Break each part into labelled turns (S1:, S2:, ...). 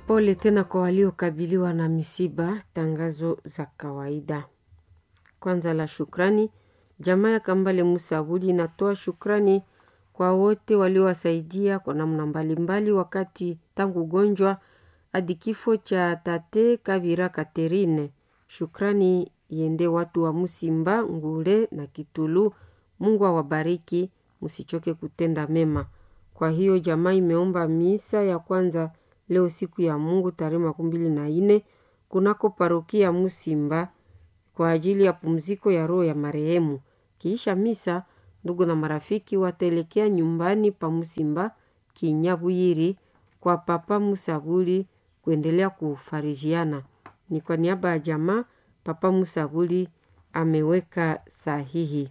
S1: Pole tena kwa waliokabiliwa na misiba. Tangazo za kawaida. Kwanza la shukrani, jamaa ya Kambale Musa Abudi inatoa shukrani kwa wote waliowasaidia kwa namna mbalimbali wakati tangu ugonjwa hadi kifo cha tate Kavira Katerine. Shukrani iende watu wa Musimba, Ngule na Kitulu. Mungu awabariki, msichoke kutenda mema. Kwa hiyo jamaa imeomba misa ya kwanza leo siku ya Mungu tarehe makumi mbili na nne kunako parokia Musimba kwa ajili ya pumziko ya roho ya marehemu. Kiisha misa, ndugu na marafiki wataelekea nyumbani pa Musimba Kinyabwiri kwa Papa Musabuli kuendelea kufarijiana. Ni kwa niaba ya jamaa Papa Musabuli ameweka sahihi.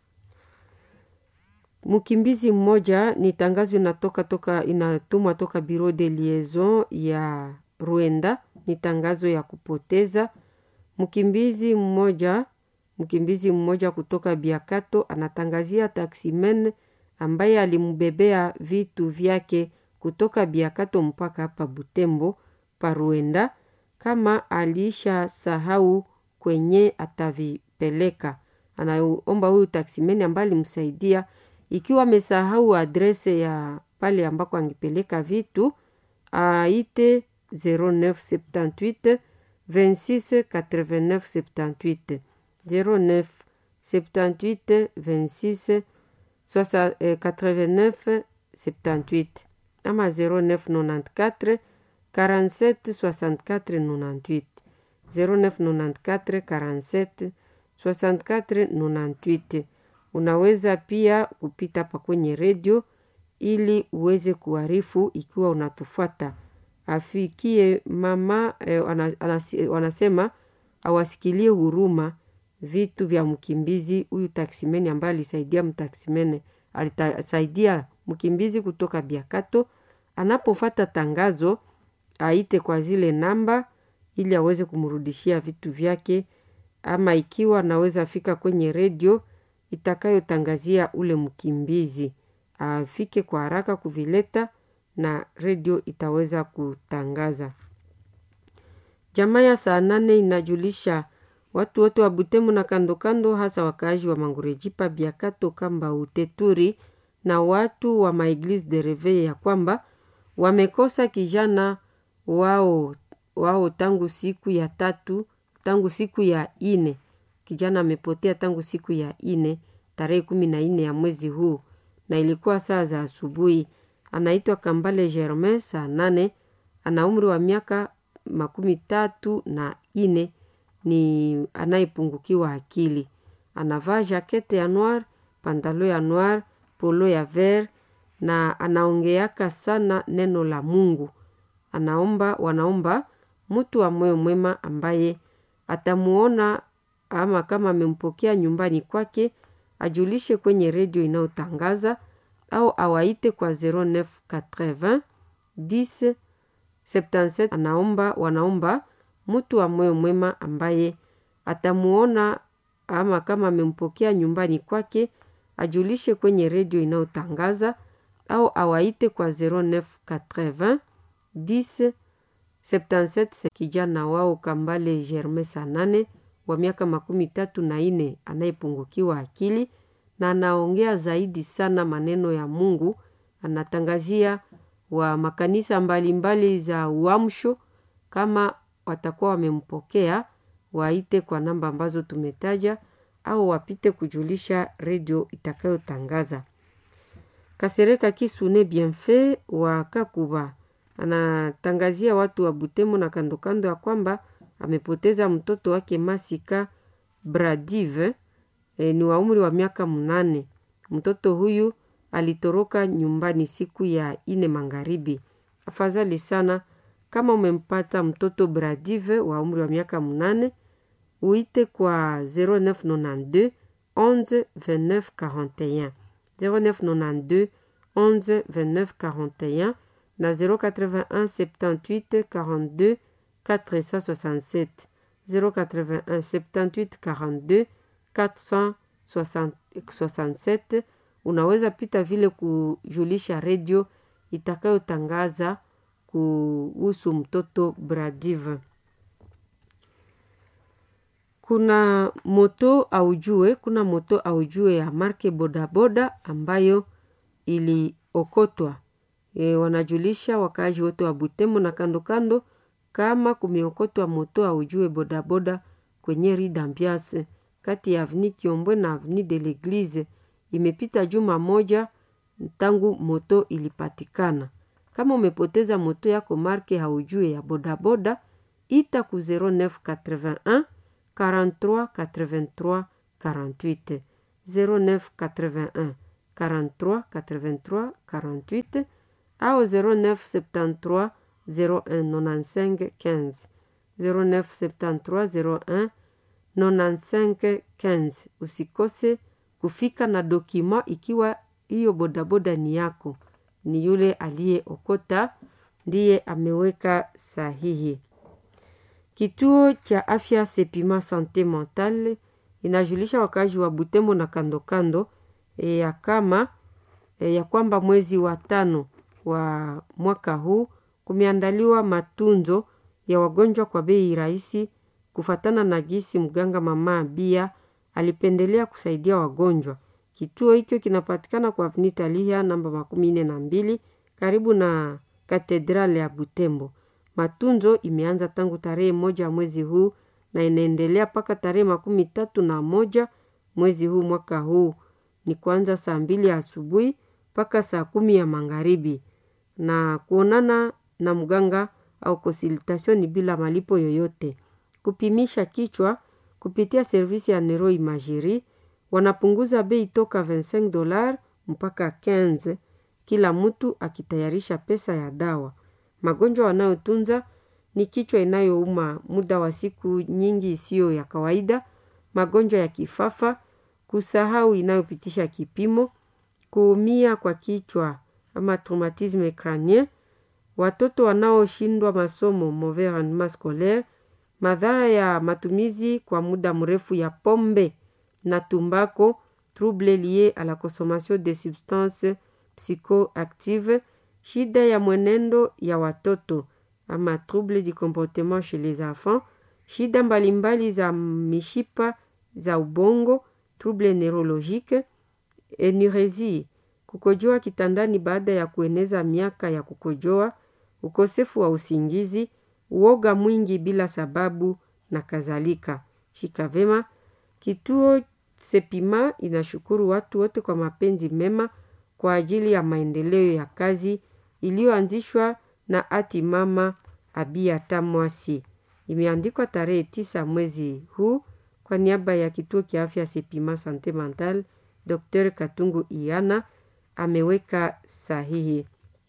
S1: Mkimbizi mmoja ni tangazo inatoka toka inatumwa toka Bureau de Liaison ya Rwanda, ni tangazo ya kupoteza mkimbizi mmoja. Mkimbizi mmoja kutoka Biakato anatangazia taksimen ambaye alimbebea vitu vyake kutoka Biakato mpaka hapa Butembo pa Rwanda, kama alisha sahau kwenye atavipeleka. Anaomba huyu taksimen ambaye alimsaidia ikiwa amesahau adrese ya pale ambako angepeleka vitu aite 0978 26 89 78 09 78 26 89 78 ama 0994 47 64 98 0994 47 64 98 Unaweza pia kupita pa kwenye redio ili uweze kuarifu ikiwa unatufuata. Afikie mama eh, wanasema awasikilie huruma vitu vya mkimbizi huyu taksimeni ambaye alisaidia mtaksimene alisaidia mkimbizi kutoka Biakato. Anapofata tangazo aite kwa zile namba ili aweze kumrudishia vitu vyake, ama ikiwa anaweza fika kwenye redio itakayotangazia ule mkimbizi afike kwa haraka kuvileta na redio itaweza kutangaza. Jamaa ya saa nane inajulisha watu wote wa Butemu na kando kando, hasa wakaaji wa Mangurejipa, Biakato, Kamba, Uteturi na watu wa Maeglise de Reveil ya kwamba wamekosa kijana wao wao tangu siku ya tatu, tangu siku ya ine kijana amepotea tangu siku ya ine tarehe kumi na nne ya mwezi huu, na ilikuwa saa za asubuhi. Anaitwa Kambale Germain saa nane, ana umri wa miaka makumi tatu na ine, ni anayepungukiwa akili. Anavaa jakete ya noir, pantalo ya noir, polo ya ver na anaongeaka sana neno la Mungu. Anaomba, wanaomba mtu wa moyo mwema ambaye atamuona ama kama amempokea nyumbani kwake ajulishe kwenye redio inayotangaza au awaite kwa 0980 10 77. Anaomba, wanaomba mtu wa moyo mwema ambaye atamuona ama kama amempokea nyumbani kwake ajulishe kwenye redio inayotangaza au awaite kwa 0980 10 77. Kijana wao Kambale Germain Sanane wa miaka makumi tatu na nne anayepungukiwa akili na anaongea zaidi sana maneno ya Mungu. Anatangazia wa makanisa mbalimbali mbali za uamsho, kama watakuwa wamempokea waite kwa namba ambazo tumetaja au wapite kujulisha redio itakayotangaza. Kasereka Kisune Bienfait wa Kakuba anatangazia watu wa Butemo na kandokando ya kwamba amepoteza mtoto wake Masika Bradive e, ni wa umri wa miaka mnane. Mtoto huyu alitoroka nyumbani siku ya ine magharibi. Afadhali sana kama umempata mtoto Bradive wa umri wa miaka mnane, uite kwa 0992 11 29 41 0992 11 29 41 na 081 78 42 467 081 78 42 467. Unaweza pita vile kujulisha redio itakayotangaza kuhusu mtoto Bradive. Kuna moto aujue, kuna moto aujue ya marke bodaboda ambayo iliokotwa. E, wanajulisha wakaaji wote wa Butembo na kando kando kama kumeokotwa moto aujue bodaboda kwenye Rue d'Ambiance kati ya Avenue Kiombwe na Avenue de l'Eglise. Imepita juma moja tangu moto ilipatikana. Kama umepoteza moto yako marke haujue ya bodaboda, ita ku 0981 43 83 48 0981 43 83 48 au 0973 01 95 15 0973 01 95 15. Usikose kufika na dokima ikiwa hiyo bodaboda ni yako, ni yule aliyeokota ndiye ameweka sahihi. Kituo cha afya Sepima Sante Mentale inajulisha wakazi wa Butembo na kando kando e, ya kama e, ya kwamba mwezi wa tano wa mwaka huu kumeandaliwa matunzo ya wagonjwa kwa bei rahisi, kufatana na gisi mganga mama Abia alipendelea kusaidia wagonjwa. Kituo hicho kinapatikana kwa Avenue Italia namba makumi nne na mbili karibu na katedrale ya Butembo. Matunzo imeanza tangu tarehe moja mwezi huu na inaendelea mpaka tarehe makumi tatu na moja mwezi huu mwaka huu, ni kuanza saa mbili ya asubuhi mpaka saa kumi ya magharibi, na kuonana na mganga au konsultation ni bila malipo yoyote. Kupimisha kichwa kupitia servisi ya Nero Imagerie wanapunguza bei toka 25 dolar mpaka 15, kila mtu akitayarisha pesa ya dawa. Magonjwa wanayotunza ni kichwa inayouma muda wa siku nyingi isiyo ya kawaida, magonjwa ya kifafa, kusahau inayopitisha kipimo, kuumia kwa kichwa ama traumatisme crânien, watoto wanaoshindwa masomo mauvais rendement scolaire, madhara ya matumizi kwa muda mrefu ya pombe na tumbako, trouble lié à la consommation de substances psychoactives, shida ya mwenendo ya watoto ama trouble du comportement chez les enfants, shida mbalimbali za mishipa za ubongo, trouble neurologique, enuresie, kukojoa kitandani baada ya kueneza miaka ya kukojoa, ukosefu wa usingizi, uoga mwingi bila sababu na kadhalika. Shika vema. Kituo Sepima inashukuru watu wote kwa mapenzi mema kwa ajili ya maendeleo ya kazi iliyoanzishwa na ati mama Abia Tamwasi. Imeandikwa tarehe tisa mwezi huu kwa niaba ya kituo kia afya Sepima Sante Mental, Dr. Katungu Iana ameweka sahihi.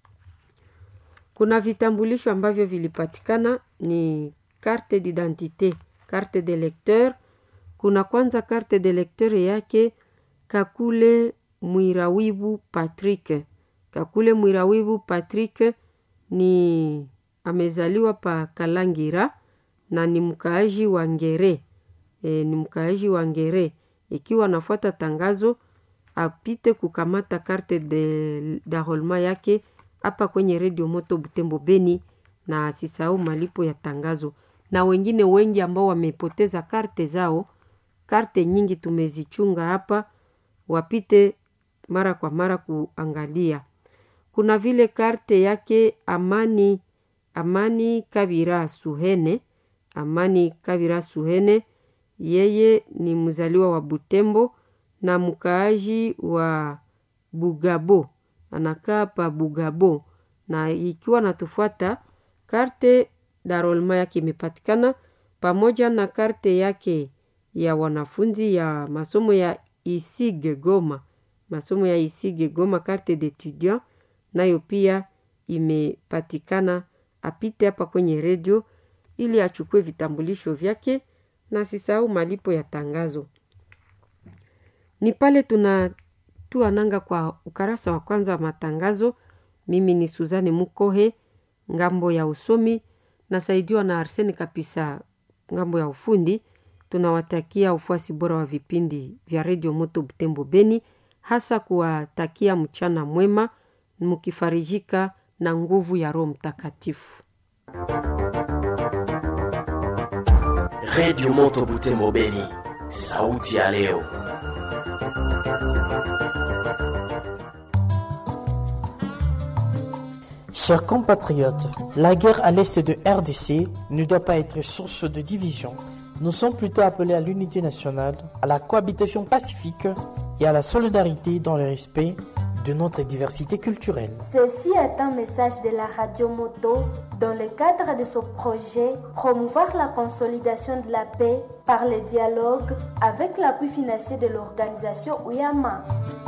S1: Kuna vitambulisho ambavyo vilipatikana ni carte d'identité, carte de lecteur. Kuna kwanza carte de lecteur yake Kakule Mwirawibu Patrick. Kakule Mwirawibu Patrick ni amezaliwa pa Kalangira na ni mkaaji wa Ngere. E, ni mkaaji wa Ngere. Ikiwa anafuata tangazo apite kukamata carte de d'enrôlement yake hapa kwenye redio Moto Butembo Beni, na asisahau malipo ya tangazo. Na wengine wengi ambao wamepoteza karte zao, karte nyingi tumezichunga hapa, wapite mara kwa mara kuangalia. Kuna vile karte yake Amani Amani Kabira Suhene, Amani Kabira Suhene, yeye ni mzaliwa wa Butembo na mkaaji wa Bugabo, anakaa pa Bugabo, na ikiwa natufuata karte darolma yake imepatikana pamoja na karte yake ya wanafunzi ya masomo ya Isige Goma, masomo ya Isige Goma, karte d'étudiant nayo pia imepatikana. Apite hapa kwenye redio ili achukue vitambulisho vyake na sisahau malipo ya tangazo. Ni pale tunatua nanga kwa ukarasa wa kwanza wa matangazo. Mimi ni Suzani Mukohe, ngambo ya usomi, nasaidiwa na Arseni Kapisa, ngambo ya ufundi. Tunawatakia ufuasi bora wa vipindi vya redio Moto Butembo Beni, hasa kuwatakia mchana mwema, mkifarijika na nguvu ya Roho Mtakatifu.
S2: Redio Moto Butembo Beni, sauti ya leo.
S3: Chers compatriotes, la guerre à l'est de RDC ne doit pas être source de division. Nous sommes plutôt appelés à l'unité nationale, à la cohabitation pacifique et à la solidarité dans le respect de notre diversité culturelle.
S4: Ceci est un message de la radio Moto dans le cadre de ce projet promouvoir la consolidation de la paix par le dialogue avec l'appui financier de l'organisation Uyama.